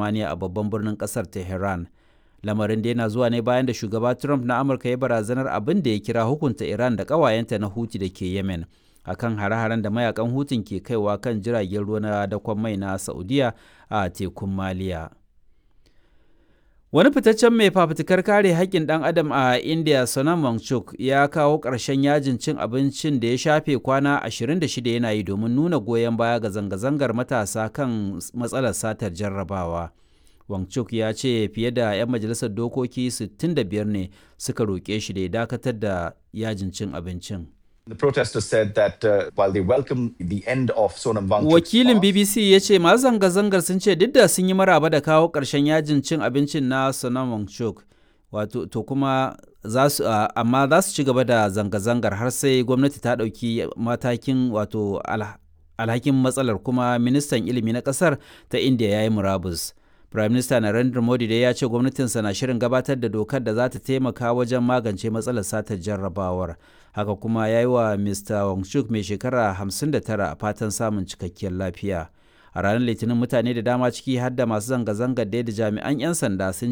samaniya a babban birnin kasar tehran lamarin da yana zuwa ne bayan da shugaba trump na amurka ya barazanar abin da ya kira hukunta iran da ƙawayenta na huti da ke yemen akan hare-haren da mayakan hutun ke kaiwa kan jiragen ruwa na dakon mai na saudiya a tekun maliya wani fitaccen mai fafutukar kare haƙƙin ɗan adam a india sonam wangchuk ya kawo ƙarshen yajin cin abincin da ya shafe kwana 26 yana yi domin nuna goyon baya ga zanga-zangar matasa kan matsalar satar jarrabawa wangchuk ya ce fiye da 'yan majalisar dokoki 65 ne suka roƙe shi da ya dakatar da yajin cin abincin The protesters said that uh, while they welcome the end of Sonam Wangchuk's Wakilin fast, BBC ya ce masu zanga-zangar sun ce duk da sun yi maraba da kawo ƙarshen yajin cin abincin na Sonam Wangchuk, wato to kuma za su uh, amma za su ci gaba da zanga-zangar har sai gwamnati ta ɗauki matakin wato al, alhakin matsalar kuma ministan ilimi na ƙasar ta India ya yi murabus. Prime Minister Narendra Modi dai ya ce gwamnatinsa na shirin gabatar da dokar da za ta taimaka wajen magance matsalar satar jarrabawar. Haka kuma ya yi wa Mr. Wangchuk mai shekara 59 a fatan samun cikakkiyar lafiya. A ranar Litinin mutane da dama ciki har da masu zanga-zangar da jami'an 'yan sanda sun